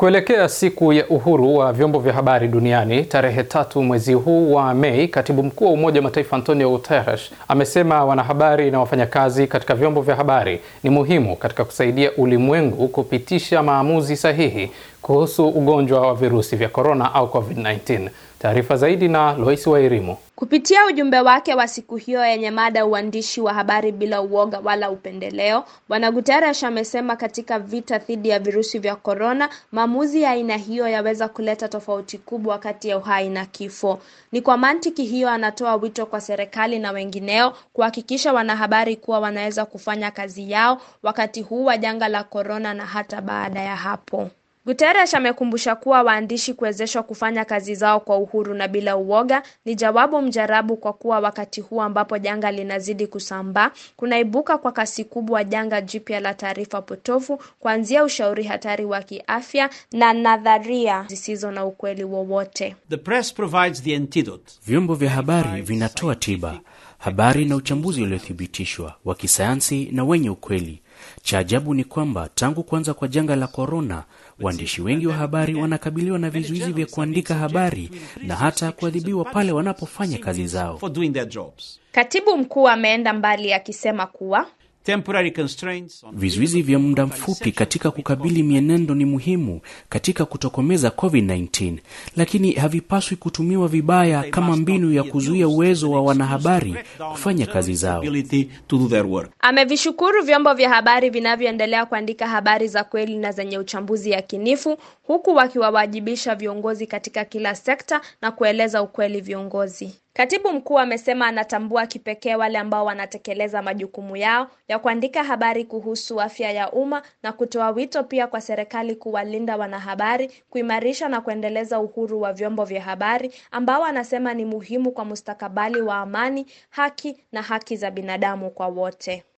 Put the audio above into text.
Kuelekea siku ya uhuru wa vyombo vya habari duniani tarehe tatu mwezi huu wa Mei, katibu mkuu wa Umoja wa Mataifa Antonio Guterres amesema wanahabari na wafanyakazi katika vyombo vya habari ni muhimu katika kusaidia ulimwengu kupitisha maamuzi sahihi kuhusu ugonjwa wa virusi vya korona au COVID-19. Taarifa zaidi na Loisi Wairimu. Kupitia ujumbe wake wa siku hiyo yenye mada uandishi wa habari bila uoga wala upendeleo, Bwana Guterres amesema katika vita dhidi ya virusi vya korona, maamuzi ya aina hiyo yaweza kuleta tofauti kubwa kati ya uhai na kifo. Ni kwa mantiki hiyo anatoa wito kwa serikali na wengineo kuhakikisha wanahabari kuwa wanaweza kufanya kazi yao wakati huu wa janga la korona na hata baada ya hapo. Guterres amekumbusha kuwa waandishi kuwezeshwa kufanya kazi zao kwa uhuru na bila uoga ni jawabu mjarabu kwa kuwa wakati huu ambapo janga linazidi kusambaa, kunaibuka kwa kasi kubwa janga jipya la taarifa potofu, kuanzia ushauri hatari wa kiafya na nadharia zisizo na ukweli wowote. The press provides the antidote. Vyombo vya habari vinatoa tiba, habari na uchambuzi uliothibitishwa wa kisayansi na wenye ukweli. Cha ajabu ni kwamba tangu kuanza kwa janga la korona, waandishi wengi wa habari wanakabiliwa na vizuizi vya kuandika habari na hata kuadhibiwa pale wanapofanya kazi zao. For doing their jobs. Katibu mkuu ameenda mbali akisema kuwa Temporary constraints on Vizuizi vya muda mfupi katika kukabili mienendo ni muhimu katika kutokomeza COVID-19, lakini havipaswi kutumiwa vibaya kama mbinu ya kuzuia uwezo wa wanahabari kufanya kazi zao. ability to do their work. Amevishukuru vyombo vya habari vinavyoendelea kuandika habari za kweli na zenye uchambuzi yakinifu huku wakiwawajibisha viongozi katika kila sekta na kueleza ukweli viongozi. Katibu mkuu amesema anatambua kipekee wale ambao wanatekeleza majukumu yao ya kuandika habari kuhusu afya ya umma na kutoa wito pia kwa serikali kuwalinda wanahabari, kuimarisha na kuendeleza uhuru wa vyombo vya habari ambao anasema ni muhimu kwa mustakabali wa amani, haki na haki za binadamu kwa wote.